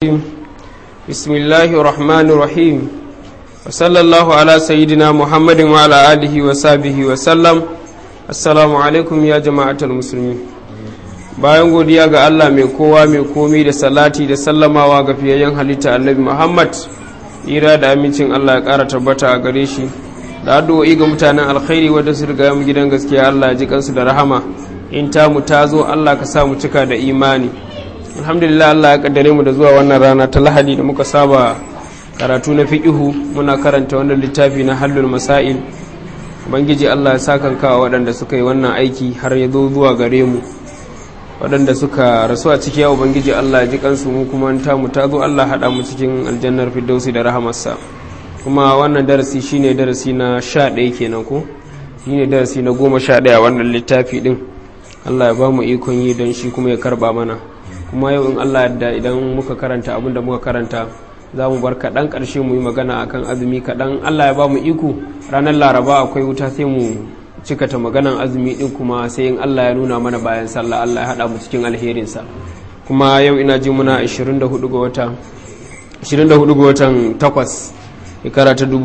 بسم الله الرحمن الرحيم وصلى الله على سيدنا محمد وعلى آله وصحبه وسلم السلام عليكم يا جماعة المسلمين bayan godiya ga Allah mai kowa mai komi da salati da sallamawa ga fiyayyen halitta annabi Muhammad ira da amincin Allah ya ƙara tabbata a gare shi da addu'o'i ga mutanen alkhairi wadda su riga mu gidan gaskiya Allah ya ji kansu da rahama in ta mu ta zo Allah ka sa mu cika da imani alhamdulillah Allah ya kaddare mu da zuwa wannan rana ta lahadi da muka saba karatu na fiqihu muna karanta wannan littafi na hallul masail ubangiji Allah ya saka kawa waɗanda suka yi wannan aiki har ya zo zuwa gare mu waɗanda suka rasu a ciki ya ubangiji Allah ya ji kansu mu kuma ta mu ta zo Allah haɗa mu cikin aljannar firdausi da rahamarsa kuma wannan darasi shine darasi na sha ɗaya kenan ko shine darasi na goma sha ɗaya wannan littafi ɗin Allah ya ba mu ikon yi don shi kuma ya karba mana kuma yau in Allah yadda idan muka karanta abin da muka karanta za mu bar kaɗan ƙarshe mu yi magana akan azumi kaɗan Allah ya ba mu iko ranar laraba akwai wuta sai mu cikata maganan azumi ɗin kuma sai in Allah ya nuna mana bayan sallah Allah ya haɗa mu cikin alherinsa kuma yau ina ji muna 24 ga wata 24 ga watan 8 shekara ta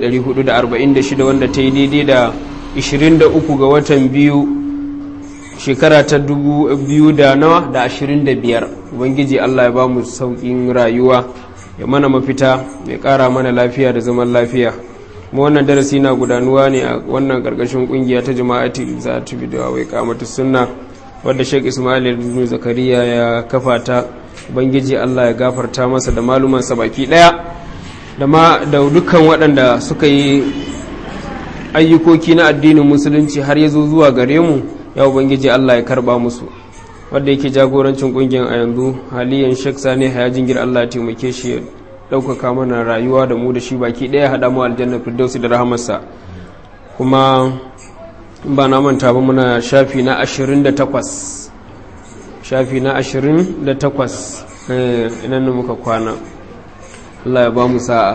1446 wanda ta yi daidai da 23 ga watan biyu shekara ta dubu biyu da nawa da ashirin da biyar ubangiji allah ya ba mu sauƙin rayuwa ya mana mafita ya ƙara mana lafiya da zaman lafiya kuma wannan darasi na gudanuwa ne a wannan ƙarƙashin ƙungiya ta jama'ati za ta bi da wai kamata sunna wadda shek ismail ibn zakariya ya kafa ta ubangiji allah ya gafarta masa da malumansa baki ɗaya da ma da dukkan waɗanda suka yi ayyukoki na addinin musulunci har ya zo zuwa gare mu ya ubangiji Allah ya karba musu wanda yake jagorancin kungiyar a yanzu haliyan shek sani haya jingir Allah ya taimake shi ya ɗaukaka mana rayuwa da mu da shi baki ɗaya haɗa mu aljanna firdausi da rahamarsa kuma ba na manta ba muna shafi na 28 shafi na 28 inan da muka kwana Allah ya ba mu sa'a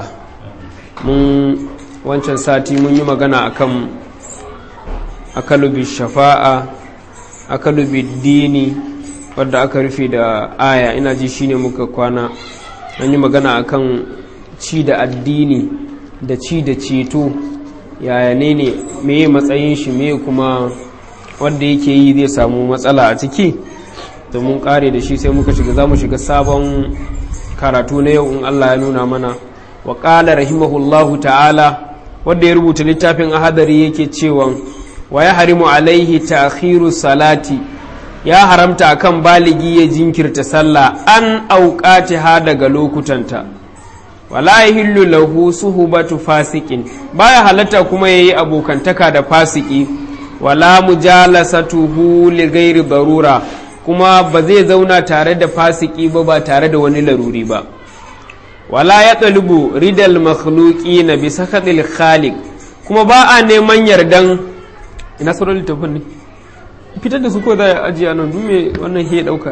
mun wancan sati mun yi magana akan akalubi shafa'a akalubi dini wadda aka rufe da aya ina ji shine muka kwana an yi magana akan ci da addini da ci da ceto yaya ne ne meye matsayin shi meye kuma wadda yake yi zai samu matsala a ciki da mun kare da shi sai muka shiga za mu shiga sabon karatu na yau in allah ya nuna mana wa ƙala rahimahullahu ta'ala wadda ya rubuta littafin ahadari yake cewa wa ya harimu alaihi ta'khiru salati ya haramta akan baligi ya jinkirta sallah an auqati ha daga lokutanta wala yahillu lahu suhbatu fasikin baya halatta kuma yayi abokantaka da fasiki wala mujalasatuhu li ghairi darura kuma ba zai zauna tare da fasiki ba ba tare da wani laruri ba wala ya ɗalubu ridal makhluki na bisa kaɗil khaliq kuma ba a neman yardan ina sauran littafin ne fitar da su ko za a ajiye nan duk me wannan he ɗauka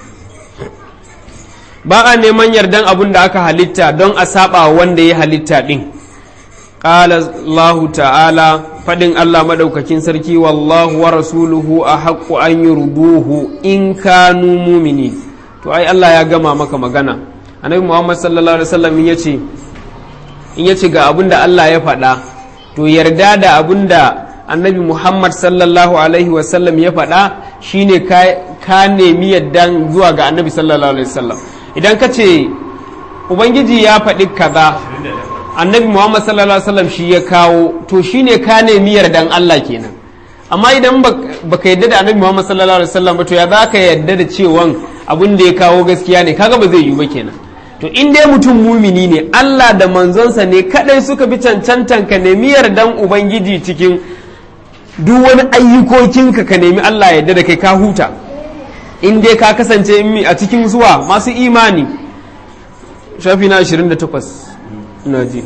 ba a neman yardan abun da aka halitta don a saba wanda ya halitta ɗin ƙala Allah ta'ala faɗin Allah maɗaukakin sarki wallahu wa rasuluhu a haƙƙu an yi rubuhu in kanu mumini to ai Allah ya gama maka magana annabi muhammad sallallahu alaihi wasallam in yace in yace ga abin da Allah ya faɗa to yarda da abin da annabi muhammad sallallahu alaihi wasallam ya faɗa shine ka nemi yaddan zuwa ga annabi sallallahu alaihi wasallam idan ka ce ubangiji ya faɗi kaza annabi muhammad sallallahu alaihi wasallam shi ya kawo to shine ka nemi yardan Allah kenan amma idan baka yadda da annabi muhammad sallallahu alaihi wasallam ba to ya za ka yadda da cewan abin da ya kawo gaskiya ne kaga ba zai yiwu ba kenan to in dai mutum mumini ne Allah da manzonsa ne kadai suka bi cancantan ka nemi yardan ubangiji cikin duk wani ayyukokinka ka nemi Allah yarda da kai ka huta in dai ka kasance a cikin zuwa masu imani shafi na 28 ina ji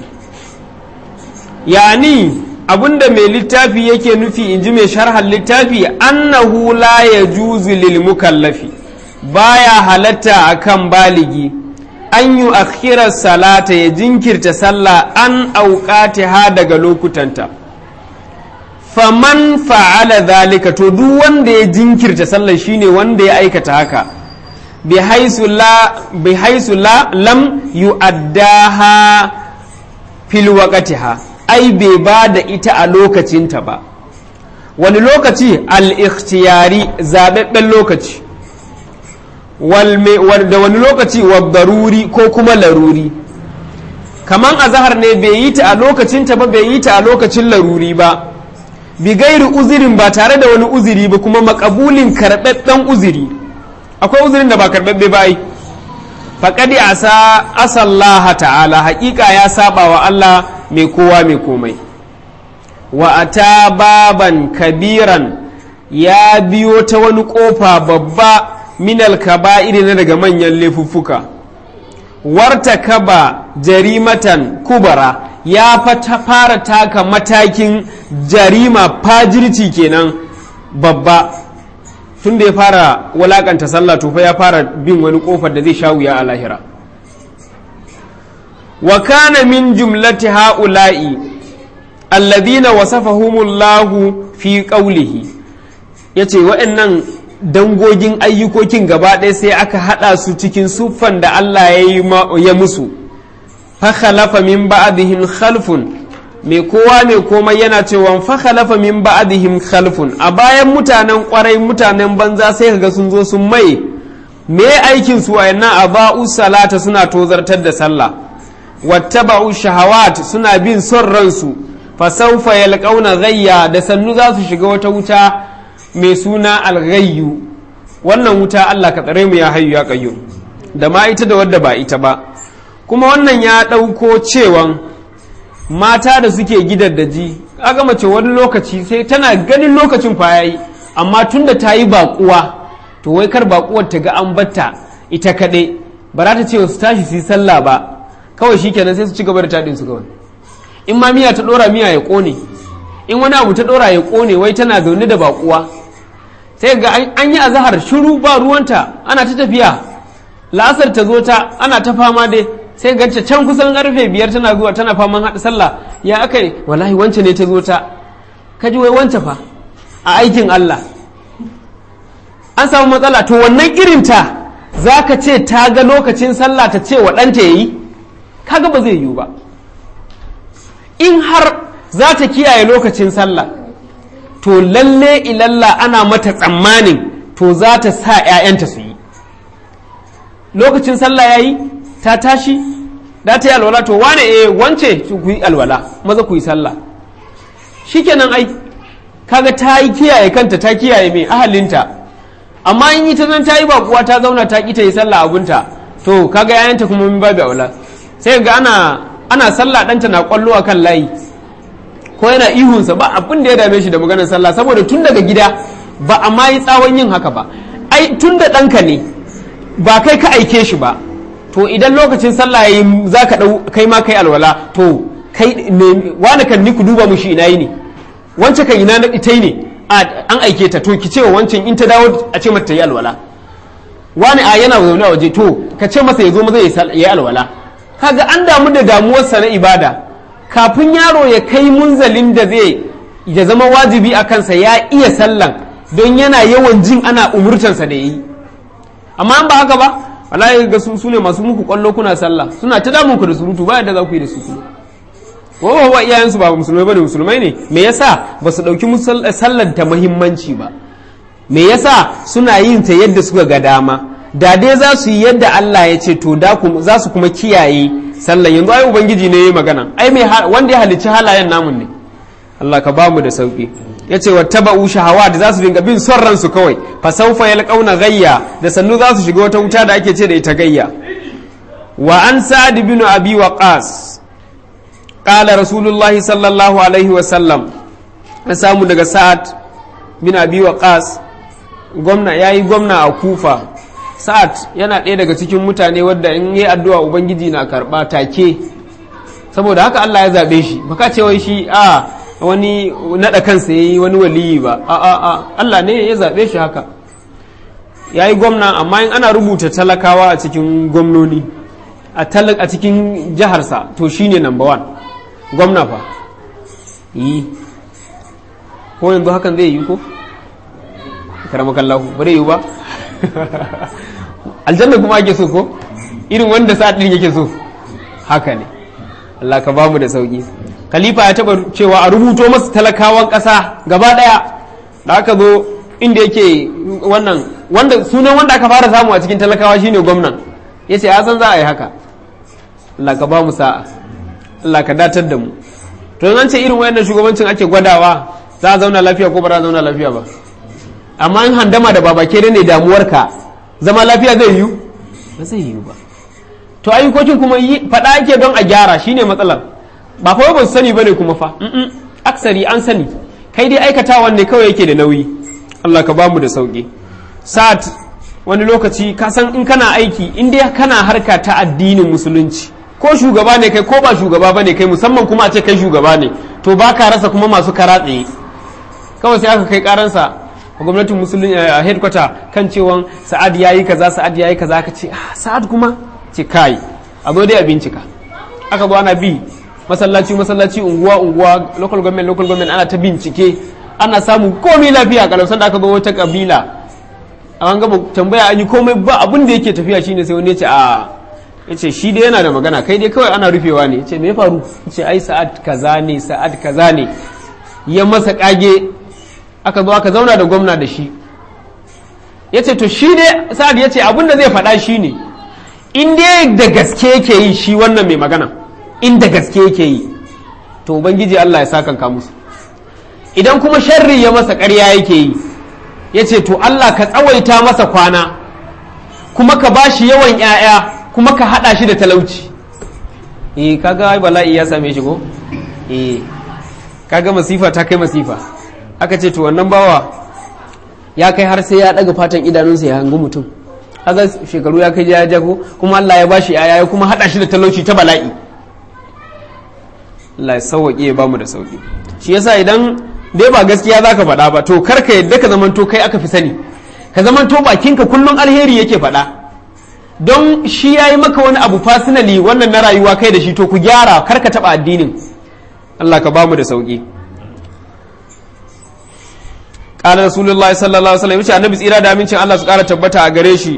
yani abinda mai littafi yake nufi in ji mai sharhan littafi annahu la yajuzu lil mukallafi baya halatta akan baligi an yi akhirar salata ya jinkirta sallah an auƙati ha daga lokutanta faman fa'ala zalika to duk wanda ya jinkirta sallah shine wanda ya aikata haka bi haisu la lam yu'addaha fil waqtiha ai bai ba da ita a lokacinta ba wani lokaci al-ikhtiyari zababben lokaci da wani lokaci wa daruri ko kuma laruri kaman azahar ne bai yi ta a lokacinta ba bai yi ta a lokacin laruri ba bi gairi uzirin ba tare da wani uziri ba kuma makabulin karɓaɓɓen uziri akwai uzirin da ba karɓaɓɓe ba yi faƙadi asa asallaha ta'ala haƙiƙa ya saba wa Allah mai kowa mai komai wa ata baban kabiran ya biyo ta wani ƙofa babba minal kaba'iri na daga manyan laifuffuka warta kaba jarimatan kubara ya fara taka matakin jarima fajirci kenan babba tun da ya fara walakanta sallah to fa ya fara bin wani kofar da zai sha wuya a lahira wa kana min jumlati ha'ula'i alladhina wasafahumullahu fi qawlihi yace wa'annan dangogin ayyukokin gaba ɗaya sai aka haɗa su cikin siffan da Allah ya musu fakhalafa min ba'dihim khalfun mai kowa mai komai yana cewa fakhalafa min ba'dihim khalfun a bayan mutanen kwarai mutanen banza sai kaga sun zo sun mai me aikin su wayannan aba'u salata suna tozartar da sallah wattaba'u shahawat suna bin son ransu fa sawfa yalqauna ghayya da sannu za su shiga wata wuta mai suna alghayyu wannan wuta Allah ka tsare mu ya hayyu ya qayyum da ma ita da wadda ba ita ba kuma wannan ya ɗauko cewan mata da suke gidaddaji aga mace wani lokaci sai tana ganin lokacin fa yayi amma tunda ta yi baƙuwa to wai kar baƙuwar ta ga an batta ita kaɗai ba za ta ce su tashi su yi sallah ba kawai shikenan sai su ci gaba da taɗin su kawai in ma miya ta ɗora miya ya ƙone in wani abu ta ɗora ya ƙone wai tana zaune da baƙuwa sai ga an yi azahar shiru ba ruwanta ana ta tafiya la'asar ta zo ta ana ta fama dai sai gance can kusan karfe biyar tana zuwa tana faman haɗa sallah ya aka yi wallahi wance ne ta zo ta kaji wai wance fa a aikin Allah an samu matsala to wannan irinta za ka ce ta ga lokacin sallah ta ce wa ɗanta ya yi kaga ba zai yiwu ba in har za ta kiyaye lokacin sallah to lalle ilalla ana mata tsammanin to za ta sa 'ya'yanta su yi lokacin sallah ya yi ta tashi da ta yi alwala to wane eh wance ku yi alwala maza ku yi sallah shikenan ai kaga ta yi kiyaye kanta ta kiyaye mai ahalinta amma in yi ta zan ta yi bakuwa ta zauna ta ki ta yi sallah abunta to kaga yayanta kuma min babu aula sai ga ana ana sallah ɗanta na kwallo a kan layi ko yana ihunsa ba abin da ya dame shi da maganar sallah saboda tun daga gida ba a ma yi tsawon yin haka ba ai tun da ɗanka ne ba kai ka aike shi ba to idan lokacin sallah yayi za ka ɗau kai ma kai alwala to kai ne wani kan ni ku duba mushi ina yi ne wance kan ina ita ne an aike ta to ki ce wa wancan in ta dawo a ce mata yi alwala wani a yana zaune a waje to ka ce masa ya zo maza ya yi alwala kaga an damu da damuwarsa na ibada kafin yaro ya kai munzalin da zai ya zama wajibi a kansa ya iya sallan don yana yawan jin ana umurtansa da yi amma an ba haka ba wallahi ga su ne masu muku kwallo kuna sallah suna ta damun ku da surutu ba yadda za ku yi da su kuma wa wa iyayensu ba musulmai bane musulmai ne me yasa ba su dauki sallar ta muhimmanci ba me yasa suna yin ta yadda suka ga dama da dai za su yi yadda Allah ya ce to da za su kuma kiyaye sallan yanzu ai ubangiji ne ya magana ai mai wanda ya halicci halayen namun ne Allah ka bamu da sauki ya ce wattaba'u shahawa da za su dinga bin son ransu kawai fa saufa yalqauna gayya da sannu za su shiga wata wuta da ake ce da ita gayya wa an sa'ad bin abi waqas qala rasulullahi sallallahu alaihi wa sallam an samu daga sa'ad bin abi waqas gwamna yayi gwamna a kufa sa'ad yana ɗaya daga cikin mutane wadda in yi addu'a ubangiji na karɓa take saboda haka Allah ya zaɓe shi baka ce wai shi a wani naɗa kansa ya yi wani waliyi ba a a a Allah ne ya zaɓe shi haka ya yi gwamna amma in ana rubuta talakawa a cikin gwamnoni a cikin jiharsa to shi ne number one gwamna fa yi ko yanzu hakan zai yi ko karamakallahu ba zai yi ba aljanna kuma ake so ko irin wanda sa'ad din yake so haka ne Allah ka bamu da sauki khalifa ya taba cewa a rubuto masa talakawan ƙasa gaba ɗaya da aka zo inda yake wannan wanda sunan wanda aka fara samu a cikin talakawa shine gwamnan ya ce san za a yi haka Allah ka bamu sa'a Allah ka datar da mu to an ce irin wayannan shugabancin ake gwadawa za a zauna lafiya ko ba za a zauna lafiya ba amma in handama da babake ne damuwarka zama lafiya zai yiwu ba zai yiwu ba to ayyukokin kuma faɗa ake don a gyara shine matsalar ba fa ba su sani bane kuma fa aksari an sani kai dai aikatawan ne kawai yake da nauyi Allah ka bamu da sauki sa'at wani lokaci ka san in kana aiki in dai kana harka ta addinin musulunci ko shugaba ne kai ko ba shugaba bane kai musamman kuma a ce kai shugaba ne to ba ka rasa kuma masu kara tsaye kawai sai aka kai karansa a gwamnatin musulunci a headquarter kan cewa sa'ad yayi kaza sa'ad yayi kaza ka ce ah sa'ad kuma ce kai a zo dai a bincika aka zo ana bi masallaci masallaci unguwa unguwa local government local government ana ta bincike ana samun komai lafiya kalau sanda aka zo wata kabila an gaba tambaya an yi komai ba abin da yake tafiya shine sai wani ya ce a ya ce shi dai yana da magana kai dai kawai ana rufewa ne ya ce me ya faru ya ce ai sa'ad kaza ne sa'ad kaza ne ya masa kage aka zo aka zauna da gwamna da shi ya ce to shi dai sa'ad ya ce abin da zai faɗa shi ne in dai da gaske yake yi shi wannan mai magana in da gaske yake yi to ubangiji Allah ya sakanka musu idan kuma sharri ya masa ƙarya yake yi ya ce to Allah ka tsawaita masa kwana kuma ka bashi yawan 'ya'ya kuma ka haɗa shi da talauci eh kaga ai bala'i ya same shi ko eh kaga masifa ta kai masifa aka ce to wannan bawa ya kai har sai ya ɗaga fatan idanunsa ya hangi mutum kaga shekaru ya kai ya jago kuma Allah ya bashi 'ya'ya ya kuma haɗa shi da talauci ta bala'i Allah ya sauwaƙe ya bamu da sauƙi shi yasa idan dai ba gaskiya za ka faɗa ba to kar ka yadda ka zamanto kai aka fi sani ka zamanto bakinka kullum alheri yake faɗa don shi ya yi maka wani abu fasinali wannan na rayuwa kai da shi to ku gyara kar ka taɓa addinin Allah ka bamu da sauƙi ƙala rasulullah sallallahu alaihi wasallam yace annabi tsira da amincin Allah su ƙara tabbata a gare shi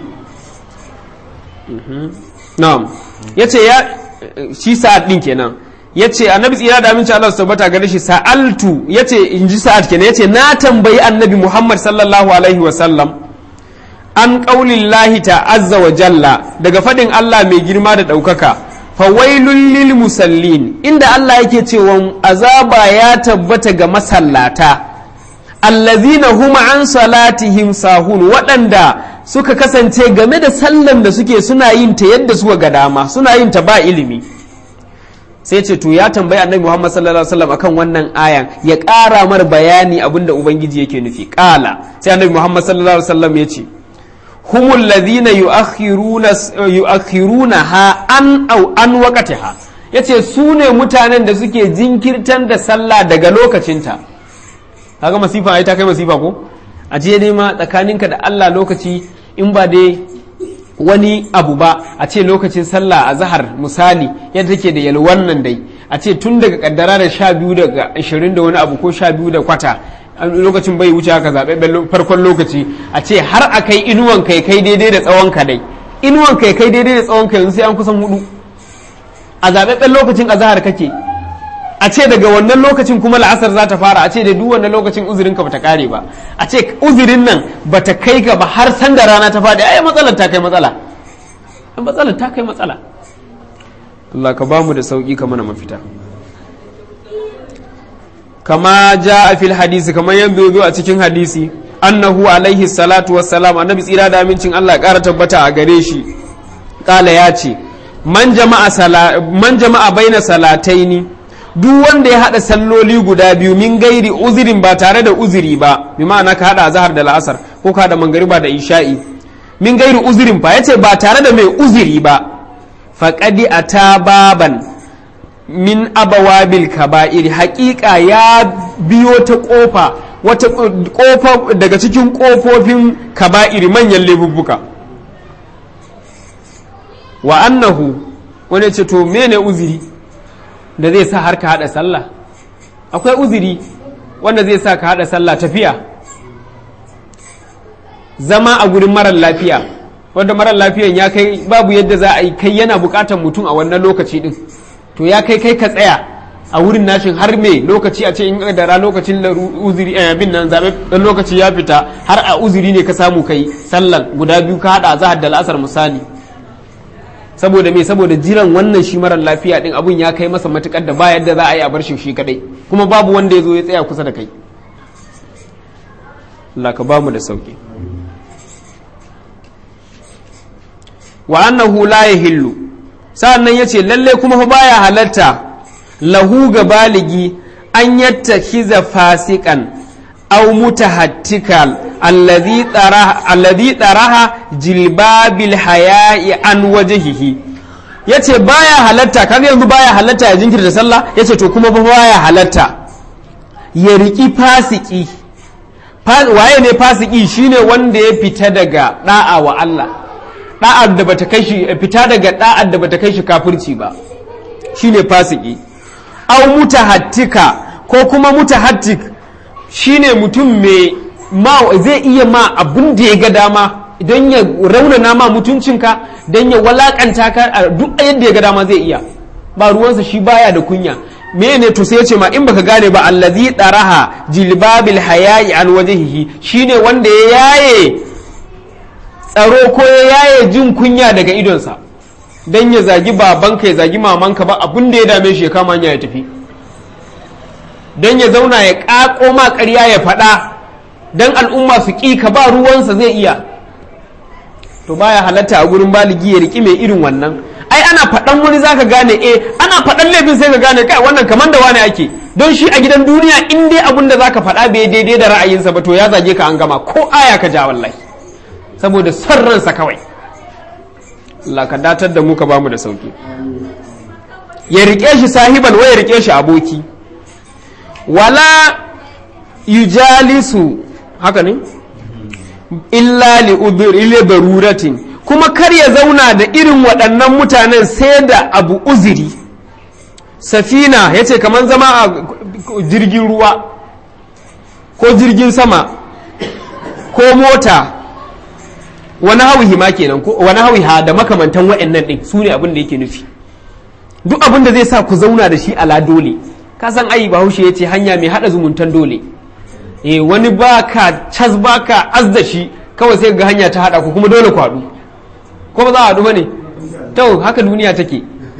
na'am yace ya shi sa'ad din kenan ya ce annabi tsira da aminci Allah su tabbata gare shi sa'altu ya ce in ji sa'ad kenan ya ce na tambayi annabi Muhammad sallallahu alaihi wa sallam an ƙaunin lahi azza wa jalla daga faɗin Allah mai girma da ɗaukaka fawailun lil musallin inda Allah yake cewa azaba ya tabbata ga masallata allazina huma an salatihim sahun waɗanda suka kasance game da sallan da suke suna yin ta yadda suka ga dama suna yin ta ba ilimi sai ce to ya tambayi annabi Muhammad sallallahu alaihi wasallam akan wannan ayan ya ƙara mar bayani abinda ubangiji yake nufi ƙala sai annabi Muhammad sallallahu alaihi wasallam ya ce humul ladhina yu'akhiruna yu'akhiruna ha an au an waqtiha yace su ne mutanen da suke jinkirtan da sallah daga lokacinta kaga masifa ai ta kai masifa ko a je ne ma tsakaninka da Allah lokaci in ba dai wani abu ba a ce lokacin sallah a zahar misali yadda take da yalwan nan dai a ce tun daga kaddara da sha biyu daga ashirin da wani abu ko sha biyu da kwata lokacin bai wuce haka zaɓe farkon lokaci a ce har a kai inuwan kai kai daidai da tsawon ka dai inuwan kai kai daidai da tsawon ka yanzu sai an kusan hudu a zaɓaɓɓen lokacin a zahar kake a ce daga wannan lokacin kuma la'asar za ta fara a ce da duk wannan lokacin uzurin ka bata kare ba a ce uzurin nan bata kai ka ba har san da rana ta faɗi ai matsalar ta kai matsala matsalar ta kai matsala Allah ka bamu da sauki ka mana mafita kama ja a fil hadisi kamar yadda zo a cikin hadisi annahu alaihi salatu wassalam annabi tsira da amincin Allah ƙara tabbata a gare shi kala ya ce man jama'a baina salataini duk wanda ya haɗa salloli guda biyu min gairi uzirin ba tare da uziri ba bi ma'ana ka haɗa zahar da la'asar ko ka haɗa mangariba da isha'i min gairi uzirin fa yace ba tare da mai uziri ba faqadi ata baban min abawabil kaba'iri haƙiƙa ya biyo ta ƙofa wata ƙofa daga cikin ƙofofin kaba'iri manyan lebubbuka wa annahu wani ce to mene uziri da zai sa har ka haɗa sallah akwai uziri wanda zai sa ka haɗa sallah tafiya zama a gurin marar lafiya wanda mara lafiyan ya kai babu yadda za a yi kai yana bukatar mutum a wannan lokaci din to ya kai kai ka tsaya a wurin nashin har me lokaci a ce in da lokacin uzuri a yabin nan zabe dan lokaci ya fita har a uzuri ne ka samu kai sallan guda biyu ka hada zahar da la'asar misali saboda me saboda jiran wannan shi marar lafiya din abun ya kai masa matukar da ba yadda za a yi a bar shi shi kadai kuma babu wanda ya zo ya tsaya kusa da kai Allah ka bamu da sauki wa annahu la yahillu sa'annan yace lalle kuma fa baya halatta lahu ga baligi an yattakhiza fasikan aw mutahattikal alladhi taraha alladhi taraha jilbabil haya'i an wajhihi yace baya halatta kaga yanzu baya halatta ya jinkirta sallah yace to kuma fa baya halatta ya riki fasiki waye ne fasiki shine wanda ya fita daga da'a wa Allah da'ar da bata kai shi fita daga da'ar da bata kai shi kafirci ba shine fasiki aw mutahattika ko kuma mutahattik shine mutum mai ma zai iya ma abin da ya ga dama don ya raunana ma mutuncinka don ya walakanta ka a duk yadda ya ga dama zai iya ba ruwansa shi baya da kunya mene to sai ya ce ma in baka gane ba allazi daraha jilbabil hayayi an wajhihi shine wanda ya yaye tsaro ko ya yaye jin kunya daga idonsa don ya zagi babanka ya zagi mamanka ba abin da ya dame shi ya kama hanya ya tafi don ya zauna ya ƙaƙo ma ƙarya ya faɗa don al'umma su ƙi ka ba ruwansa zai iya to baya halatta a gurin baligi ya riƙi mai irin wannan ai ana faɗan wani zaka gane eh ana faɗan laifin sai ka gane kai wannan kamar da wani ake don shi a gidan duniya in dai abin da zaka faɗa bai daidai da ra'ayinsa ba to ya zage ka an gama ko aya ka ja wallahi saboda son ransa kawai Allah ka datar da mu ka bamu da sauki ya riƙe shi sahiban wa ya riƙe shi aboki wala yujalisu haka ne illa li udhri daruratin kuma kar ya zauna da irin waɗannan mutanen sai da abu uziri safina ya ce kamar zama a jirgin ruwa ko jirgin sama ko mota wani hawihi ma kenan ko wani hawiha da makamantan wa'annan ɗin su ne abin da yake nufi duk abin da zai sa ku zauna da shi ala dole ka san ai bahaushe ya ce hanya mai haɗa zumuntan dole eh wani baka cas baka az da shi kawai sai ga hanya ta haɗa ku kuma dole ku haɗu ko ba za a haɗu ba ne to haka duniya take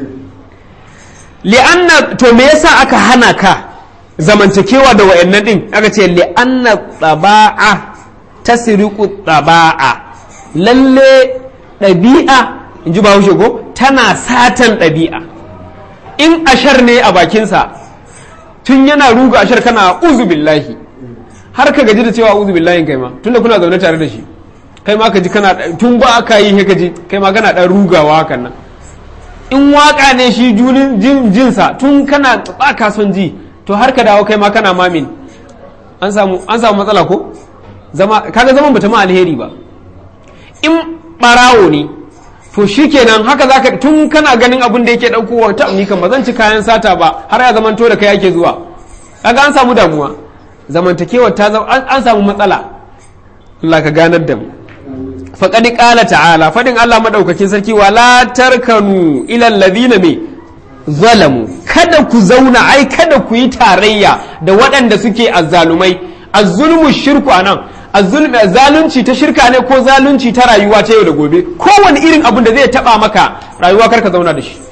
li'anna to me yasa aka hana ka zamantakewa da wa'annan din aka ce li'anna tsaba'a tasriqu tsaba'a lalle ɗabi'a in ji bahaushe ko tana satan ɗabi'a in ashar ne a bakinsa tun yana ruga ashar kana uzu billahi har ka gaji da cewa uzu billahi kai ma tunda kuna zaune tare da shi kai ma ka ji kana tun ba aka yi ka ji kai ma kana dan rugawa hakan nan in waka ne shi junin jin jinsa tun kana ba ka son ji to har ka dawo kai ma kana mamin an samu an samu matsala ko zama kaga zaman bata ma alheri ba in barawo ne to shikenan haka zaka tun kana ganin abin da yake daukowa ta ni kan ba zan ci kayan sata ba har ya zamanto da kai yake zuwa kaga an samu damuwa zamantakewar ta an samu matsala Allah ka ganar da mu faƙaɗi ƙala ta'ala faɗin Allah maɗaukakin sarki wala tarkanu ilal ladina me zalamu kada ku zauna ai kada ku yi tarayya da waɗanda suke azzalumai azzulmu shirku anan azzulmi zalunci ta shirka ne ko zalunci ta rayuwa ta yau da gobe kowane irin abin da zai taɓa maka rayuwa karka zauna da shi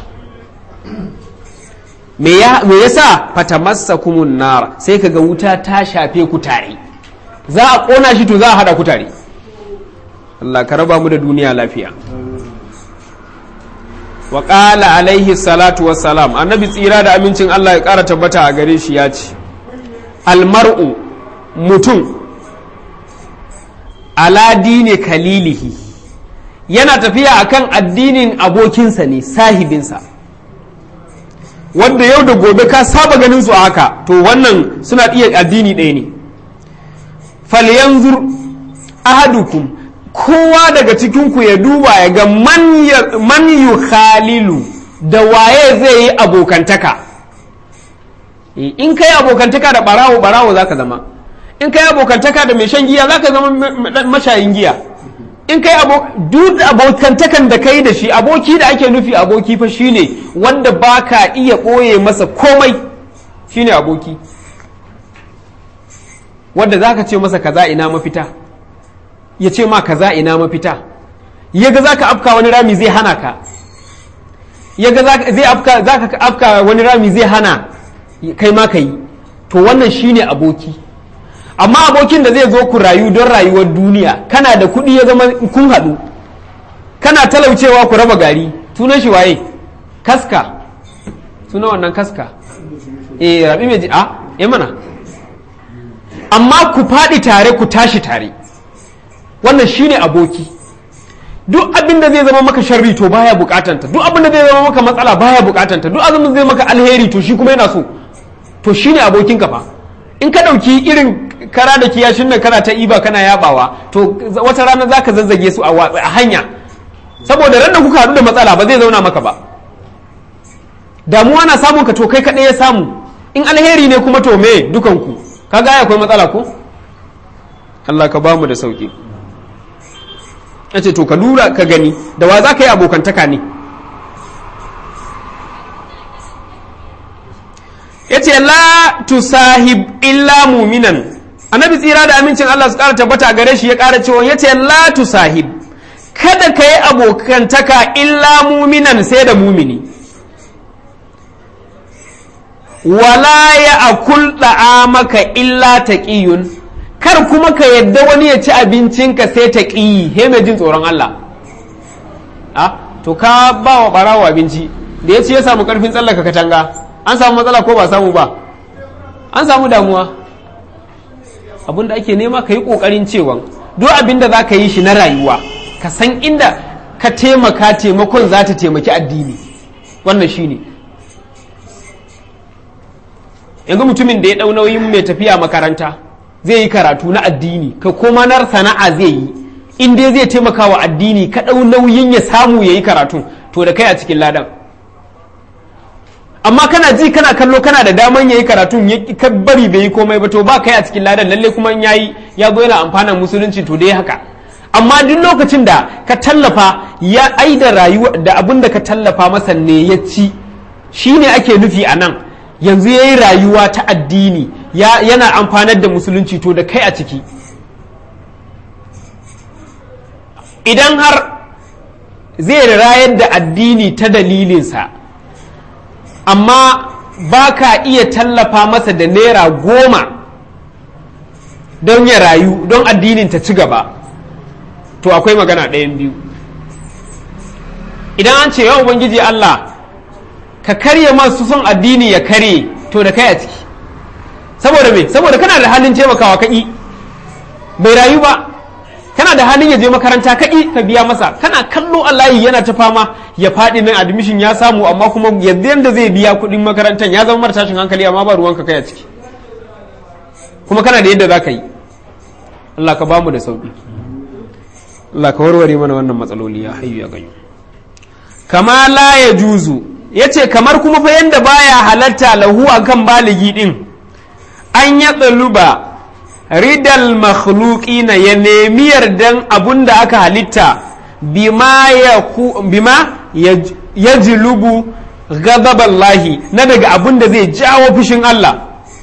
me yasa fatamassakumun nar sai kaga wuta ta shafe ku tare za a ƙona shi to za a haɗa ku tare Allah ka raba mu da duniya lafiya wa ƙala alaihi salatu wassalam annabi tsira da amincin Allah ya ƙara tabbata a gare shi ya ce almar'u mutum ala dini kalilihi yana tafiya akan addinin abokinsa ne sahibinsa wanda yau da gobe ka saba ganin su a haka to wannan suna iya addini ɗaya ne falyanzur ahadukum kowa daga cikinku ya duba ya ga man yu khalilu da waye zai yi abokantaka in kai abokantaka da barawo barawo zaka zama in kai abokantaka da mai shan giya zaka zama mashayin giya in kai duk abokantakan da kai da shi aboki da ake nufi aboki fa shine wanda baka iya ɓoye masa komai shine aboki wanda zaka ce masa kaza ina mafita ya ce ma kaza ina mafita yaga zaka afka wani rami zai hana ka yaga zai afka zaka afka wani rami zai hana kai ma kai to wannan shine aboki amma abokin da zai zo ku rayu don rayuwar duniya kana da kuɗi ya zama kun haɗu kana talaucewa ku raba gari tunan shi waye kaska suna wannan kaska eh rabi mai ji a eh mana amma ku faɗi tare ku tashi tare wannan shine aboki duk abin da zai zama maka sharri to baya bukatanta duk abin da zai zama maka matsala baya bukatanta duk abin da zai maka alheri to shi kuma yana so to shine abokin ka fa in ka ɗauki irin kara da kiyashin nan kana ta iba kana yabawa to wata rana za ka zazzage su a hanya saboda ran da kuka haɗu da matsala ba zai zauna maka ba damuwa na samun ka to kai kaɗai ya samu in alheri ne kuma to me dukanku ka ga akwai matsala ko Allah ka bamu da sauki ya ce to ka lura ka gani da wa za ka yi abokantaka ne ya ce la tusahib illa muminan annabi tsira da amincin Allah su ƙara tabbata gare shi ya ƙara cewa ya ce la tusahib kada ka yi abokantaka illa muminan sai da mumini wala ya akul maka illa taqiyun kar kuma ka yadda wani ya ci abincinka sai ta ƙiyi he mai jin tsoron Allah a to ka ba wa ɓarawo abinci da ya ci ya samu ƙarfin tsallaka katanga an samu matsala ko ba samu ba an samu damuwa abin da ake nema ka yi ƙoƙarin cewa duk abin da za ka yi shi na rayuwa ka san inda ka taimaka taimakon za ta taimaki addini wannan shi ne yanzu mutumin da ya ɗau nauyin mai tafiya makaranta zai yi karatu na addini ka koma na sana'a zai yi in dai zai taimaka wa addini ka ɗau nauyin ya samu ya yi karatu to da kai a cikin ladan amma kana ji kana kallo kana da daman yayi karatun ya ka bari bai yi komai ba to ba kai a cikin ladan lalle kuma yayi ya zo yana amfanan musulunci to dai haka amma duk lokacin da ka tallafa ya ai da rayuwa da abin da ka tallafa masa ne ya ci shine ake nufi a nan yanzu yayi rayuwa ta addini ya, yana amfanar da musulunci to da kai a ciki idan har zai rayar da addini ta dalilinsa amma ba ka iya tallafa masa da naira goma don ya rayu don addinin ta ci gaba to akwai magana ɗayan biyu idan an ce yau ubangiji Allah ka karye masu son addini ya karye to da kai a ciki saboda me saboda kana da halin taimakawa kaƙi bai rayu ba kana da halin ya je makaranta kaƙi ka biya masa kana kallo Allah yana ta fama ya faɗi nan admission ya samu amma kuma yanzu yanda zai biya kuɗin makarantar ya zama mara tashin hankali amma ba ruwanka kai a ciki kuma kana da yadda za ka yi Allah ka bamu da sauƙi Allah ka warware mana wannan matsaloli ya hayyu ya ganyu kama la ya juzu ya ce kamar kuma fa yanda baya halatta lahu akan baligi din an ya tsaluba ridal makhluqina ya nemi yardan abun da aka halitta bima ya bima ya jilubu ghadaballahi na daga abun da zai jawo fushin Allah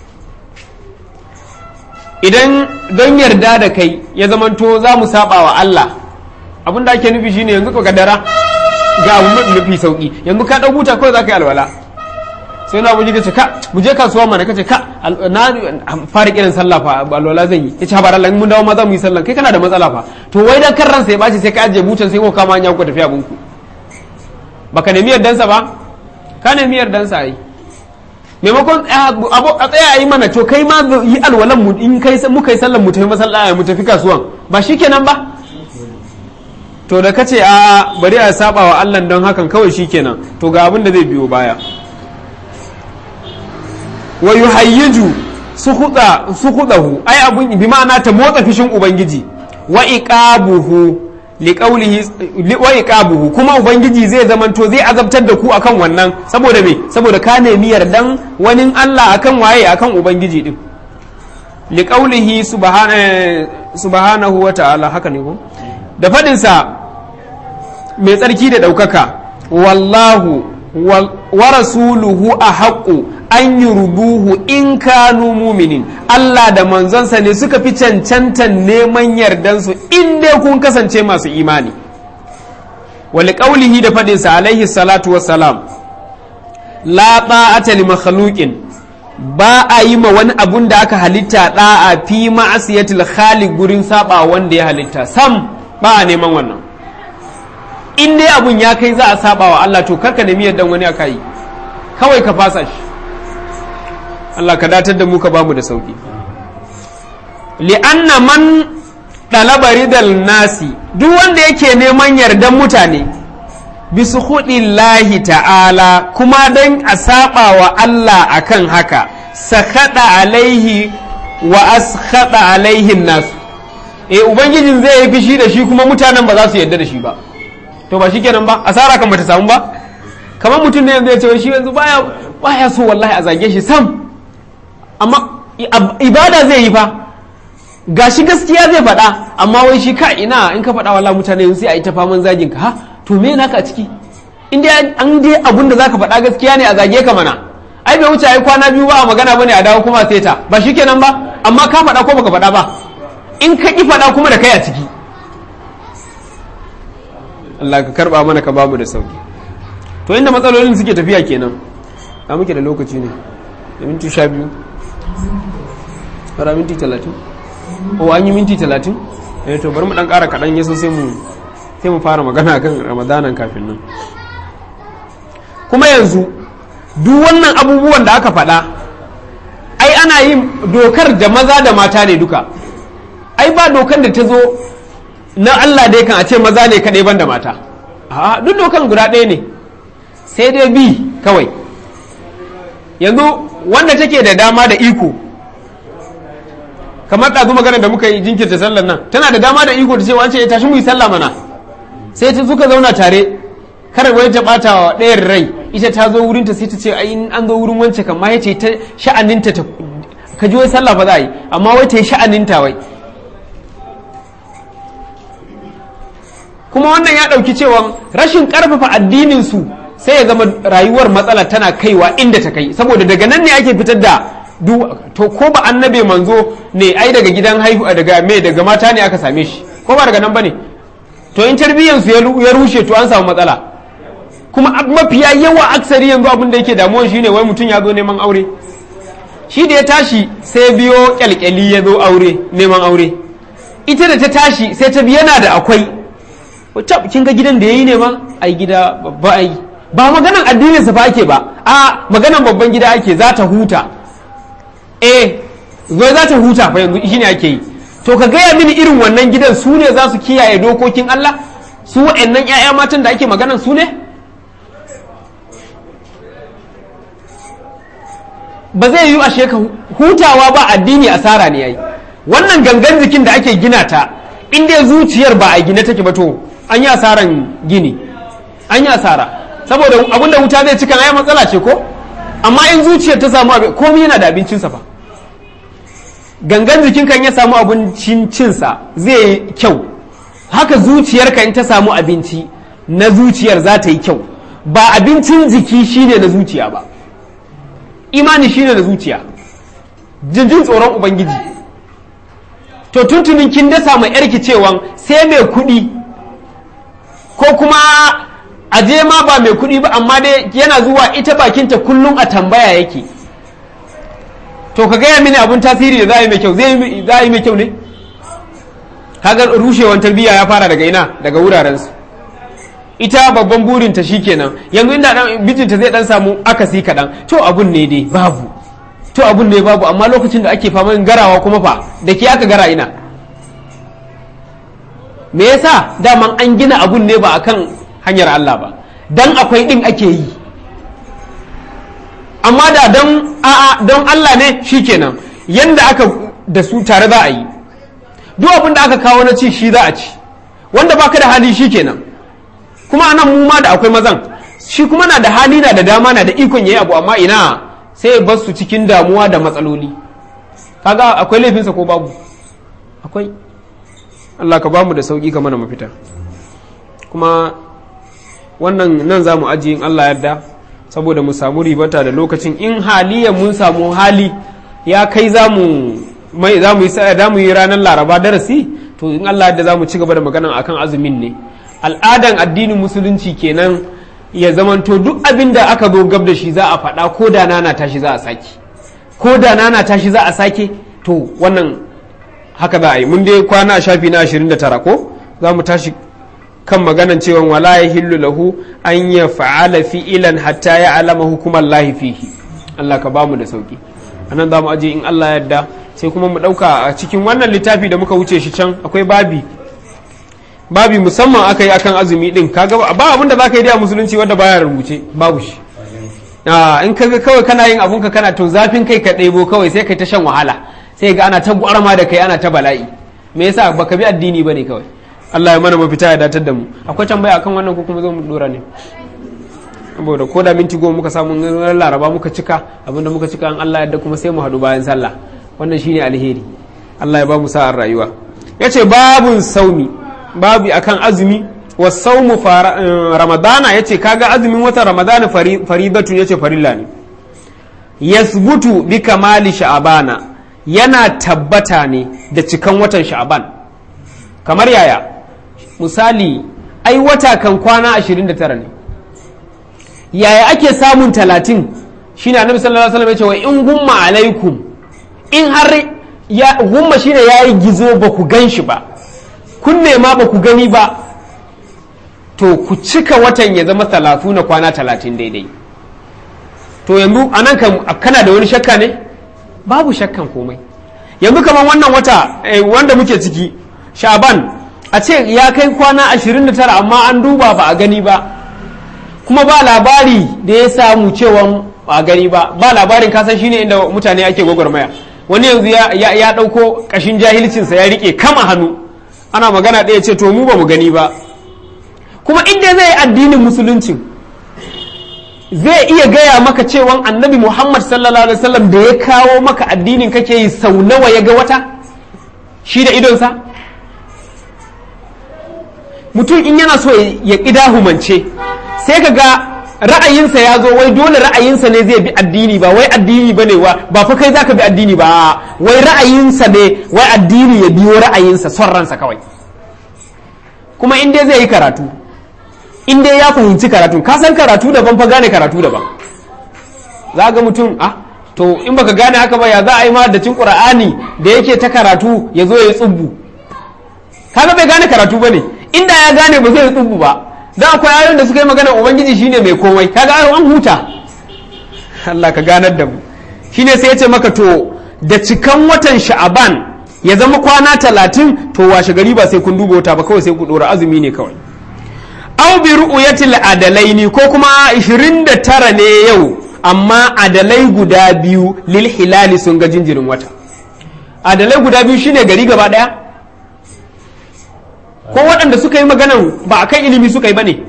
idan don yarda da kai ya zamanto za mu saba wa Allah abun da ake nufi shine yanzu ka kadara ga abu mafi sauki yanzu ka ɗau buta kawai za ka yi alwala sai na abuji ce ka mu je kasuwa mana kace ka na fara kiran sallah fa alwala zan yi yace ha Allah mun dawo ma za mu yi sallah kai kana da matsala fa to wai dan kan ransa ya baci sai ka ajiye butan sai ko kama hanya ku tafi abun ku baka nemi yardansa ba ka nemi yardansa ai maimakon a tsaya a yi mana to kai ma yi alwalan mu in kai muka yi sallan mu tafi masallaci mu tafi kasuwan ba shikenan ba to da kace a bari a saba wa Allah don hakan kawai shikenan to ga abin da zai biyo baya wa yuhayyiju suhudahu ai abun bi ma'ana ta motsa fishin ubangiji wa iqabuhu liqaulihi wa iqabuhu kuma ubangiji zai zamanto zai azabtar da ku akan wannan saboda me saboda ka nemi yardan wani Allah akan waye akan ubangiji din liqaulihi subhanahu wa ta'ala haka ne ko da faɗinsa mai tsarki da ɗaukaka wallahu wa rasuluhu a haƙƙo an yi rubuhu in kanu muminin Allah da manzonsa ne suka fi cancantan neman yardansu in dai kun kasance masu imani wali ƙaulihi da faɗinsa alaihi salatu wassalam la ta'ata li makhluqin ba a yi ma wani abun da aka halitta da'a fi ma'asiyatil khaliq gurin saba wanda ya halitta sam ba a neman wannan in dai abun ya kai za a saba wa Allah to karka nemi yaddan wani aka yi kawai ka fasa shi Allah ka datar da mu ka bamu da sauki li'anna man ɗalaba ridal nasi duk wanda yake neman yardan mutane bisu lahi ta'ala kuma don a saba wa Allah akan haka sakada alaihi wa askhada alaihin nasu eh ubangijin zai yi fishi da shi kuma mutanen ba za su yarda da shi ba to ba shikenan ba asara kan bata samu ba kamar mutum ne yanzu ya ce shi yanzu baya baya so wallahi a zage shi sam amma ibada zai yi fa gashi gaskiya zai faɗa amma wai shi ka ina in ka faɗa wallahi mutane sai a yi ta faman zagin ka ha to me naka a ciki in dai an dai abun da zaka faɗa gaskiya ne a zage ka mana ai bai wuce ai kwana biyu ba a magana bane a dawo kuma sai ta ba shikenan ba amma ka faɗa ko baka faɗa ba in ka ki faɗa kuma da kai a ciki Allah ka karba mana ka bamu da sauki to inda matsalolin suke tafiya kenan a muke da lokaci ne da minti sha biyu fara minti talatin o an yi minti talatin eh to bari mu dan ƙara kaɗan yaso sai mu sai mu fara magana kan ramadanan kafin nan kuma yanzu duk wannan abubuwan da aka faɗa ai ana yin dokar da maza da mata ne duka ai ba dokar da ta zo na Allah dai kan a ce maza ne kaɗai ban da mata a duk dokan guda ɗaya ne sai dai bi kawai yanzu wanda take da dama da iko kamar ɗazu magana da muka yi jinkirta sallar nan tana da dama da iko da cewa an ce ya tashi mu yi sallah mana sai ta suka zauna tare kar wani ta bata wa ɗayan rai ita ta zo wurinta sai ta ce ai in an zo wurin wance kan ma yace ta sha'aninta ta ka ji wai sallah ba za a yi amma wai ta yi sha'aninta wai kuma wannan ya ɗauki cewa rashin ƙarfafa addinin su sai ya zama rayuwar matsala tana kaiwa inda ta kai saboda daga nan ne ake fitar da to ko ba annabe manzo ne ai daga gidan haihu daga me daga mata ne aka same shi ko ba daga nan bane to in tarbiyyansu ya rushe to an samu matsala kuma mafiya yawa aksari yanzu abin da yake damuwa shine wai mutum ya zo neman aure shi da ya tashi sai biyo kyalkyali ya zo aure neman aure ita da ta tashi sai ta yana da akwai wacce kin ga gidan da yayi ne ma ai gida babba ai ba maganan addinin sa fa ake ba a maganan babban gida ake za ta huta eh zai za ta huta fa yanzu shine ake yi to ka gaya mini irin wannan gidan su ne za su kiyaye dokokin Allah su wa'annan 'ya'ya matan da ake maganan su ne ba zai yi ashe ka hutawa ba addini asara ne yayi wannan gangan jikin da ake gina ta in dai zuciyar ba a gine take ba to an yi asaran gini an yi asara saboda abin da wuta zai cikan ai matsala ce ko amma in zuciyar ta samu abin komai yana da abincinsa fa gangan jikin kan ya samu abincin cinsa zai yi kyau haka zuciyarka in ta samu abinci na zuciyar za ta yi kyau ba abincin jiki shine na zuciya ba imani shine na zuciya jin tsoron ubangiji to tuntunin kin dasa mai yarki cewa sai mai kuɗi ko kuma aje ma ba mai kuɗi ba amma dai yana zuwa ita bakinta kullum a tambaya yake to ka gaya mini abun tasiri da za yi mai kyau za yi mai kyau ne kaga rushewan tarbiyya ya fara daga ina daga wurarensu ita babban burinta kenan yanzu inda dan bijinta zai dan samu akasi kaɗan to abun ne dai babu to abun ne babu amma lokacin da ake faman garawa kuma fa da ke aka gara ina me yasa daman an gina abun ne ba akan hanyar Allah ba dan akwai din ake yi amma da don a'a don Allah ne shikenan yanda aka da su tare za a yi duk abin da aka kawo na ci shi za a ci wanda baka da hali shikenan kuma anan mu ma da akwai mazan shi kuma na da hali na da dama na da ikon yayi abu amma ina sai ya bar su cikin damuwa da matsaloli kaga akwai laifinsa ko babu akwai Allah ka bamu da sauki ka mana mafita kuma wannan nan za mu ajiye in Allah yarda saboda mu samu ribata da lokacin in haliyan mun samu hali ya kai za mu mai za mu yi za mu yi ranar laraba darasi to in Allah yarda za mu ci gaba da magana akan azumin ne al'adan addinin musulunci kenan ya zamanto duk abin da aka zo gab da shi za a faɗa ko da nana tashi za a sake ko da nana tashi za a sake to wannan haka za a yi mun dai kwana a shafi na 29 ko za mu tashi kan maganan cewa wala ya hillu lahu an ya fa'ala fi'ilan hatta ya alama hukumar lahi fihi Allah ka bamu da sauki anan za mu aje in Allah yadda sai kuma mu ɗauka a cikin wannan littafi da muka wuce shi can akwai babi babi musamman aka yi akan azumi din kaga ba abin da za ka yi da musulunci wanda baya rubuce babu shi in kaga kawai kana yin abunka kana to zafin kai ka ɗebo kawai sai kai ta shan wahala sai ga ana ta gwarma da kai ana ta bala'i me yasa baka bi addini bane kawai Allah ya mana mafita ya datar da mu akwai tambaya akan wannan ko kuma zo mu dora ne saboda ko da minti goma muka samu laraba muka cika abinda muka cika an Allah yadda kuma sai mu haɗu bayan sallah wannan shine alheri Allah ya ba mu sa'ar rayuwa yace babun saumi babu akan azumi wa saumu ramadana yace kaga azumin wata ramadana faridatu yace farilla ne yasbutu bi kamali sha'abana yana tabbata ne da cikan watan sha'aban kamar yaya misali ai wata kan kwana 29 ne yaya ake samun 30 shine annabi sallallahu alaihi wasallam yace wa in gumma alaikum in har ya gumma shine yayi gizo ba ku ganshi ba kun nema ba ku gani ba to ku cika watan ya zama talatu na kwana talatin daidai to yanzu a nan kana da wani shakka ne babu shakkan komai yanzu kamar wannan wata wanda muke ciki shaban a ce ya kai kwana 29 amma an duba ba a gani ba kuma ba labari da ya samu cewa ba a gani ba ba labarin kasan shine inda mutane ake gwagwarmaya wani yanzu ya ɗauko ƙashin jahilcinsa ya rike kama hannu ana magana ɗaya ce to mu ba mu gani ba kuma inda zai addinin musulunci zai iya gaya maka cewa annabi muhammad sallallahu alaihi wasallam da ya kawo maka addinin kake yi sau nawa ya ga wata shi da idonsa mutum in yana so ya ƙida humance sai ka ga ra'ayinsa ya zo wai dole ra'ayinsa ne zai bi addini ba wai addini ba ne ba fa kai zaka bi addini ba wai ra'ayinsa ne wai addini ya biyo ra'ayinsa son ransa kawai kuma in dai zai yi karatu in dai ya fahimci karatu ka san karatu daban fa gane karatu daban za ga mutum ah to in baka gane haka ba ya za a yi ma da cin qur'ani da yake ta karatu ya zo ya yi tsubbu kaga bai gane karatu bane inda ya gane ba zai yi tsubbu ba da akwai ayoyin da suka yi magana ubangiji shine mai komai kaga ayo an huta Allah ka ganar da mu shine sai ya ce maka to da cikan watan sha'aban ya zama kwana talatin to washe gari ba sai kun duba wata ba kawai sai ku dora azumi ne kawai aw bi ru'yatil adalaini ko kuma 29 ne yau amma adalai guda biyu lil hilali sun ga jinjirin wata adalai guda biyu shine gari gaba daya ko waɗanda suka yi maganan ba a kan ilimi suka yi ba ne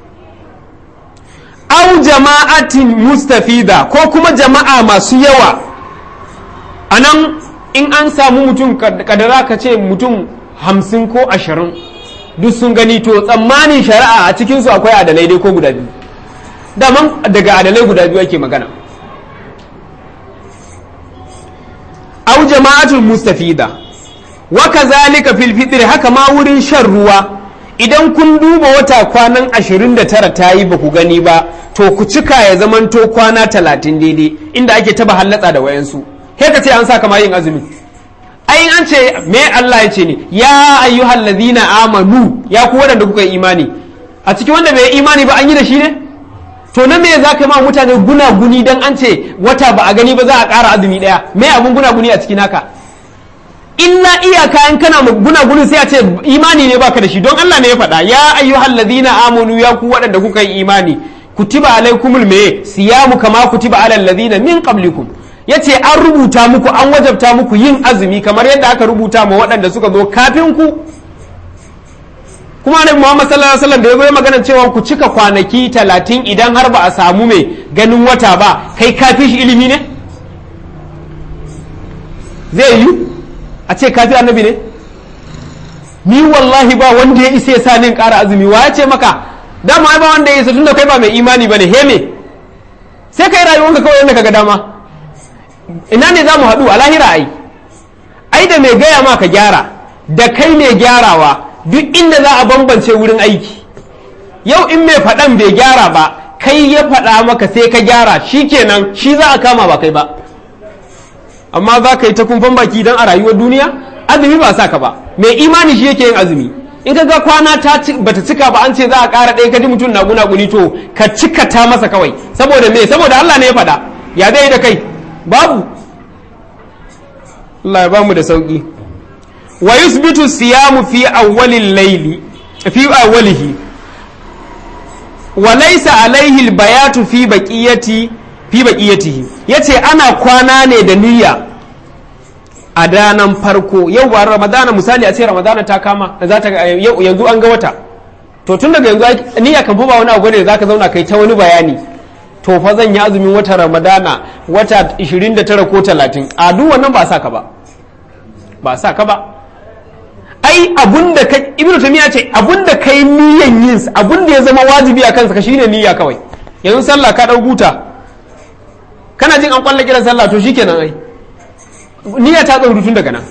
au jama'atin mustafida ko kuma jama'a masu yawa a nan in an samu mutum kadara ka ce mutum hamsin ko ashirin duk sun gani to tsammanin shari'a a cikinsu akwai adalai dai ko guda biyu daman daga adalai guda biyu ake magana au jama'atul mustafida waka zalika fil fitri haka ma wurin shan ruwa idan kun duba wata kwanan 29 ta yi ba ku gani ba to ku cika ya zamanto kwana 30 daidai inda ake taba hallatsa da wayansu kai ka ce an sa kama yin azumi ai an ce me Allah ya ce ne ya ayyuhal ladina amanu ya ku wadanda kuka yi imani a cikin wanda bai imani ba an yi da shi ne to na me za ka ma mutane guna guni dan an ce wata ba a gani ba za a ƙara azumi ɗaya me abun guna guni a cikin haka illa iyaka in kana guna guni sai a ce imani ne baka da shi don Allah ne ya faɗa ya ayyuhal ladina amanu ya ku waɗanda kuka yi imani kutiba alaikumul me siyamu kama kutiba alal ladina min qablikum yace an rubuta muku an wajabta muku yin azumi kamar yadda aka rubuta ma waɗanda suka zo kafin ku kuma annabi Muhammad sallallahu alaihi wasallam da ya zo magana cewa ku cika kwanaki talatin idan har ba a samu mai ganin wata ba kai kafi shi ilimi ne zai yi a ce kafi annabi ne ni wallahi ba wanda ya isa ya sa nin ƙara azumi wa ya ce maka dama ai ba wanda ya isa tunda kai ba mai imani bane he me sai kai rayuwanka kawai yadda kaga dama ina ne za mu haɗu a lahira ai ai da mai gaya ma ka gyara da kai mai gyarawa duk inda za a bambance wurin aiki yau in mai faɗan bai gyara ba kai ya faɗa maka sai ka gyara shi kenan shi za a kama ba kai ba amma za ka yi ta kumfan baki don a rayuwar duniya azumi ba sa ka ba mai imani shi yake yin azumi in ka ga kwana ta bata cika ba an ce za a ƙara ɗaya ka ji mutum na guna guni to ka cika ta masa kawai saboda me saboda Allah ne ya faɗa ya zai da kai babu Allah ya bamu da sauki wa yusbitu siyamu fi awwalil layli fi awwalihi wa laysa alaihi albayatu fi baqiyati fi baqiyatihi yace ana kwana ne da niyya a danan farko yau ba ramadana misali a ce ramadana ta kama za ta yanzu an ga wata to tun daga yanzu niyya kan fa ba wani abu ne zaka zauna kai ta wani bayani to fa zan yi azumin wata ramadana wata 29 ko 30 a duk wannan ba sa ka ba ba sa ka ba ai abunda ka ibnu tamiya ce abunda kai niyyan yin abunda ya zama wajibi a kansa ka shine niyya kawai yanzu sallah ka dau guta kana jin an kwalla kiran sallah to shikenan ai niyya ta tsauru tun daga nan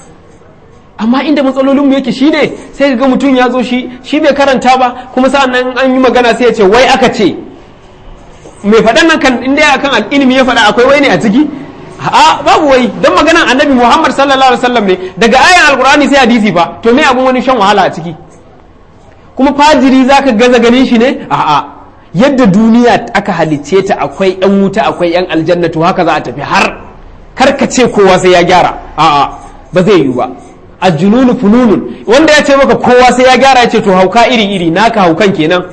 amma inda matsalolin mu yake shine sai ga mutum ya zo shi shi bai karanta ba kuma sa'an nan an yi magana sai ya ce wai aka ce mai faɗan nan kan inda akan ilimi ya faɗa akwai wai ne a ciki a babu wai don maganan annabi muhammad sallallahu alaihi wasallam ne daga ayan alkur'ani sai hadisi fa to me abun wani shan wahala a ciki kuma fajiri zaka gaza ganin shi ne a'a yadda duniya aka halicce ta akwai yan wuta akwai yan aljanna to haka za a tafi har karka ce kowa sai ya gyara a'a ba zai yiwu ba ajununu fununun wanda ya ce maka kowa sai ya gyara ya ce to hauka iri iri naka haukan kenan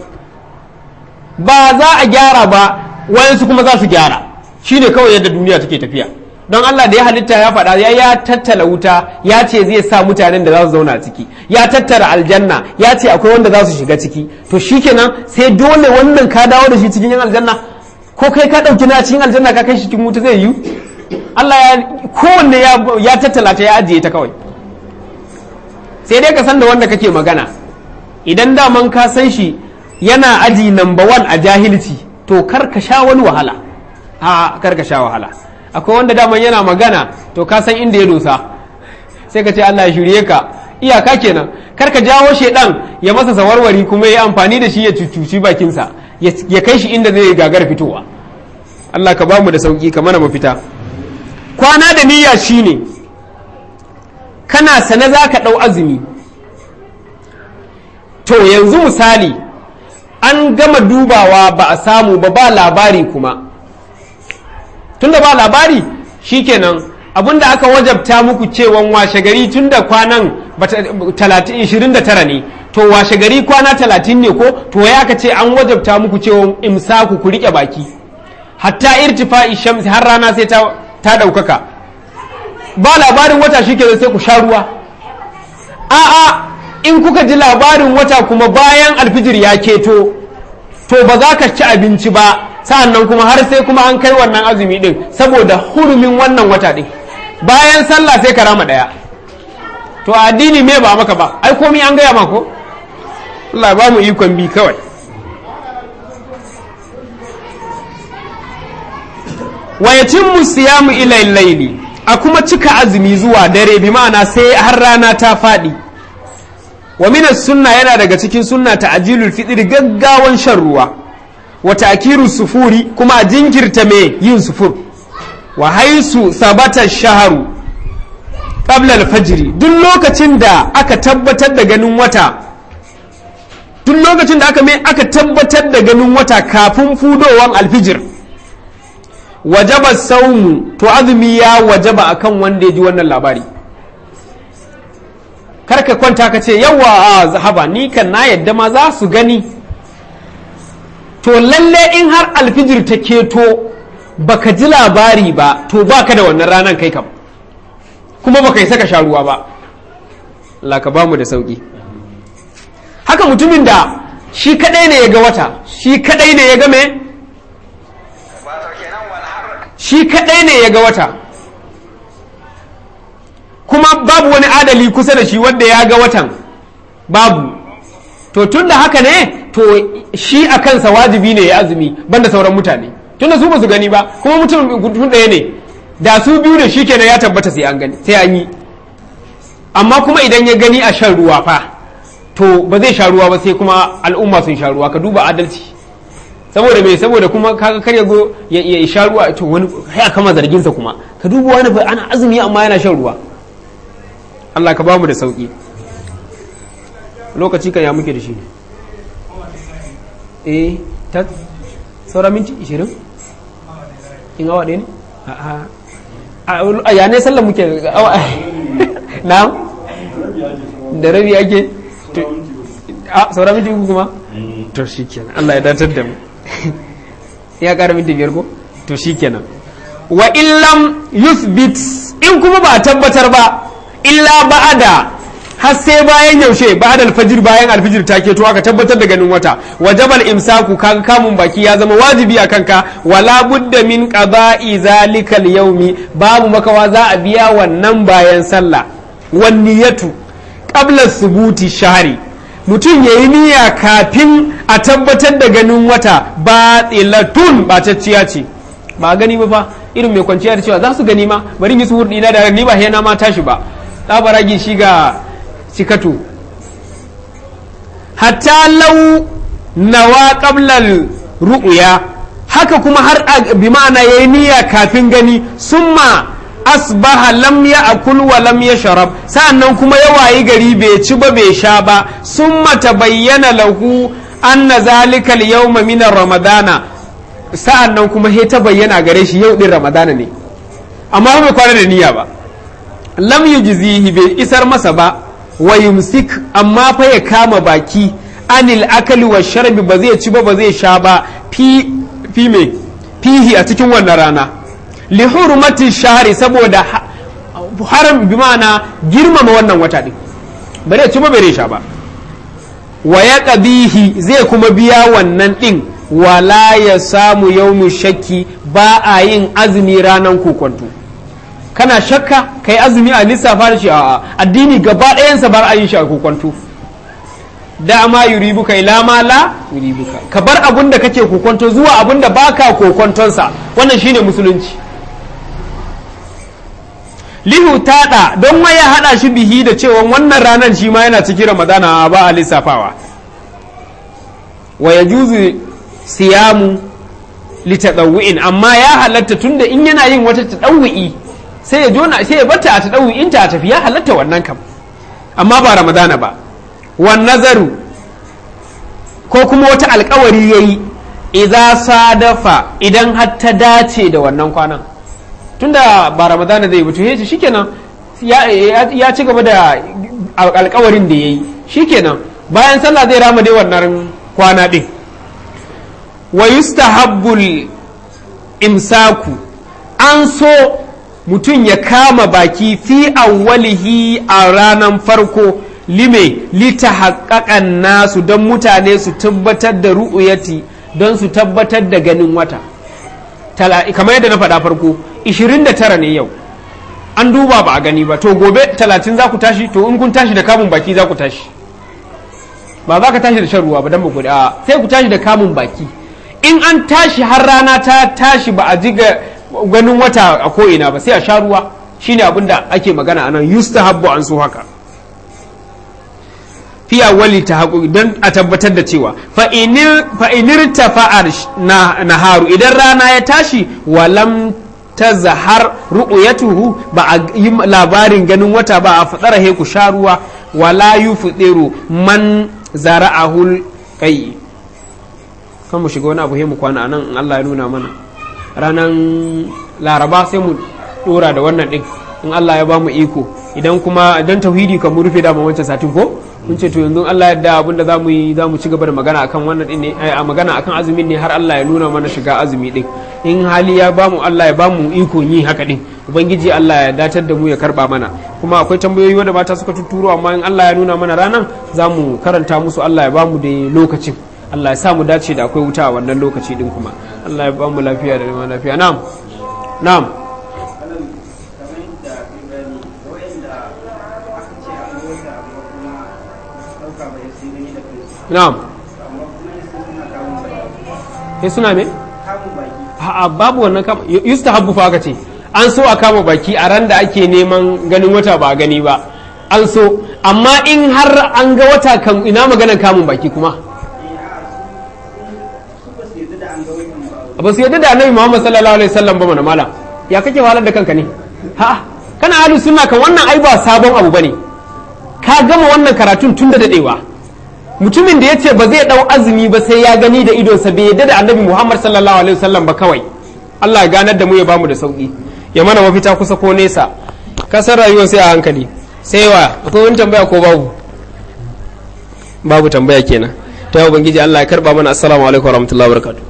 ba za a gyara ba wayansu kuma za su gyara shine kawai yadda duniya take tafiya don Allah da ya halitta ya faɗa ya ya tattala wuta ya ce zai sa mutanen da za su zauna ciki ya tattara aljanna ya ce akwai wanda za su shiga ciki to shikenan sai dole wannan ka dawo da shi cikin yan aljanna ko kai ka ɗauki na cikin aljanna ka kai shi cikin wuta zai yiwu Allah ya kowanne ya tattala ta ya ajiye ta kawai sai dai ka san da wanda kake magana idan daman ka san shi yana aji number one a jahilci to kar ka sha wani wahala a kar ka sha wahala akwai wanda daman yana magana to ka san inda ya dosa sai ka ce Allah ya shirye ka iyaka kenan kar ka jawo shedan ya masa sawarwari kuma ya amfani da shi ya cucuci bakinsa ya kai shi inda zai gagar fitowa Allah ka bamu da sauki ka mana mafita kwana da niyya shine kana sane za ka ɗau azumi to yanzu misali an gama dubawa ba a samu ba ba labari kuma tunda ba labari shikenan abinda aka wajabta muku cewan washe gari tunda kwanan 29 ne to washe gari kwana 30 ne ko to ya aka ce an wajabta muku cewan imsaku ku rike baki hatta irtifa'i shamsi har rana sai ta ta daukaka ba labarin wata shikenan sai ku sha ruwa a'a in kuka ji labarin wata kuma bayan alfijir ya keto to ba za ka ci abinci ba sa'annan kuma har sai kuma an kai wannan azumi din saboda hurumin wannan wata din bayan sallah sai ka rama daya to addini me ba maka ba ai komai an gaya mako Allah ba mu ikon bi kawai wa yatimmu siyamu ila layli a kuma cika azumi zuwa dare bi ma'ana sai har rana ta faɗi wa minas sunna yana daga cikin sunna ta ajilul fitri gaggawan shan ruwa wa ta'kiru sufuri kuma a jinkirta me yin sufur wa haisu sabata shaharu qabla al-fajr duk lokacin da aka tabbatar da ganin wata duk lokacin da aka me aka tabbatar da ganin wata kafin fudowan alfijir wajaba saumu to azumi ya wajaba akan wanda ya ji wannan labari karka kwanta ka ce yawa a zahaba ni kan na yadda ma za su gani to lalle in har alfijir ta keto baka ji labari ba to baka da wannan ranar kai kam kuma baka yi saka sha ruwa ba Allah ka bamu da sauki haka mutumin da shi kadai ne ya ga wata shi kadai ne ya ga me shi kadai ne ya ga wata kuma babu wani adali kusa da shi wanda ya ga watan babu to tun da haka ne to shi a kansa wajibi ne ya azumi banda sauran mutane tun da su ba su gani ba kuma mutum mutum ɗaya ne da su biyu ne shi kenan ya tabbata sai an gani sai an yi amma kuma idan ya gani a shan ruwa fa to ba zai sha ruwa ba sai kuma al'umma sun sha ruwa ka duba adalci saboda me saboda kuma kaga kar ya go ya ya sha ruwa to wani sai aka kama zargin sa kuma ka duba wani fa ana azumi amma yana shan ruwa Allah ka bamu da sauki lokaci kan ya muke da shi ne eh ta saura minti 20 in awa ɗaya ne a a ya ne sallan muke awa na da rabi ake a saura minti uku kuma to shi kenan Allah ya datar da mu ya ƙara minti biyar ko to shi kenan wa illam yuthbit in kuma ba a tabbatar ba illa ba'ada har sai bayan yaushe ba'da alfajir bayan alfajir ta keto aka tabbatar da ganin wata wajabal imsaku kaga kamun baki ya zama wajibi a kanka wala budda min qada'i zalikal yawmi babu makawa za a biya wannan bayan sallah wan niyatu qabla subuti shahri mutum ya yi niyya kafin a tabbatar da ganin wata ba tsilatun ɓatacciya ce ba gani ba fa irin mai kwanciya da cewa za su gani ma bari yi su hurɗi na da ni ba hena ma tashi ba tsabaragi shi ga cikatu hatta lau nawa qablal ru'ya haka kuma har bi ma'ana yayi niyya kafin gani summa asbaha lam ya akul wa lam ya sharab sa'annan kuma ya wayi gari bai ci ba bai sha ba summa tabayyana lahu anna zalika al-yawma min ramadana sa'annan kuma he ta bayyana gare shi yau din ramadana ne amma bai kwana da niyya ba lam yujzihi bai isar masa ba wa yumsik amma fa ya kama baki anil akali wa sharbi ba zai ci ba ba zai sha ba fi fi me fihi a cikin wannan rana li hurmati shahri saboda haram bi ma'ana girmama wannan wata din bare ci ba bare sha ba wa ya qadihi zai kuma biya wannan din wala ya samu yawmu shakki ba a yin azumi ranan kokonto kana shakka kai azumi a lissafa da shi a addini gaba ɗayansa bar a yin shi a kokonto da ma yuribuka ila ma la yuribuka ka bar abun da kake kokonto zuwa abun da baka kokontonsa wannan shine musulunci lihu taɗa don ma ya haɗa shi bihi da cewa wannan ranar shi ma yana cikin ramadana ba a lissafawa wa ya juzu siyamu litadawwi'in amma ya halatta tunda in yana yin wata tadawwi sai ya jona sai ya bata a tadawwi'in ta tafi ya halatta wannan kam amma ba ramadana ba wan nazaru ko kuma wata alkawari yayi idza sadafa idan har ta dace da wannan kwanan tunda ba ramadana zai mutu ya ce shikenan ya ci gaba da alkawarin da ya yi shikenan bayan sallah zai rama dai wannan kwana ɗin wa yustahabbul imsaku an so mutum ya kama baki fi awwalihi a ranar farko lime lita haƙaƙan nasu don mutane su tabbatar da ru'uyati don su tabbatar da ganin wata kamar yadda na faɗa farko 29 ne yau an duba ba a gani ba to gobe 30 za ku tashi to in kun tashi da kamun baki za ku tashi ba za ka tashi da shan ruwa ba don ba a sai ku tashi da kamun baki in an tashi har rana ta tashi ba a ji ganin wata a ko'ina ba sai a sha ruwa shine abin da ake magana anan yustahabbu an so haka fiya wali ta haƙuri don a tabbatar da cewa fa'inir ta fa'ar na haru idan rana ya tashi walam ta zahar ru'uyatuhu ba a yi labarin ganin wata ba a faɗara he ku sha ruwa wala yu fuɗiru man zara'ahul kai kan mu shiga wani abu he mu kwana nan in Allah ya nuna mana ranar laraba sai mu ɗora da wannan ɗin in Allah ya ba mu iko idan kuma dan tauhidi kan mu rufe da wancan satin ko mun ce to yanzu Allah yadda abin da zamu yi zamu ci gaba da magana akan wannan din ne a magana akan azumin ne har Allah ya nuna mana shiga azumi din in hali ya bamu Allah ya bamu iko yi haka din ubangiji Allah ya datar da mu ya karba mana kuma akwai tambayoyi wanda mata suka tuturo amma in Allah ya nuna mana ranan zamu karanta musu Allah ya bamu da lokacin Allah ya sa mu dace da akwai wuta a wannan lokaci din kuma Allah ya bamu lafiya da lafiya na'am na'am na'am eh suna me a'a babu wannan kama yustahabbu fa aka ce an so a kama baki a ran da ake neman ganin wata ba a gani ba an so amma in har an ga wata kan ina maganar kamun baki kuma ba su yadda da annabi Muhammad sallallahu alaihi wasallam ba mana mala ya kake wahalar da kanka ne ha kana ahlu sunna kan wannan ai ba sabon abu bane ka gama wannan karatun tun da dadewa mutumin da yace ba zai dau azumi ba sai ya gani da idonsa bai yadda da annabi Muhammad sallallahu alaihi wasallam ba kawai Allah ya ganar da mu ya bamu da sauki ya mana mafita kusa ko nesa kasar rayuwa sai a hankali sai wa akwai wani tambaya ko babu babu tambaya kenan ta ubangiji Allah ya karba mana assalamu alaikum warahmatullahi wabarakatuh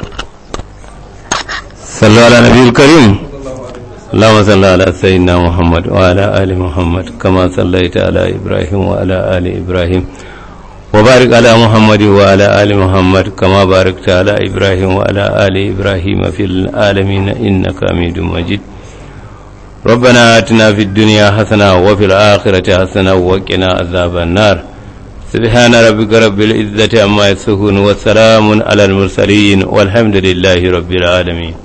صلوا على النبي الكريم اللهم صل على سيدنا محمد وعلى آل محمد كما صليت على إبراهيم وعلى آل إبراهيم وبارك على محمد وعلى آل محمد كما باركت على إبراهيم وعلى آل إبراهيم في العالمين إنك حميد مجيد ربنا آتنا في الدنيا حسنة وفي الآخرة حسنة وقنا عذاب النار سبحان ربك رب العزة عما يصفون وسلام على المرسلين والحمد لله رب العالمين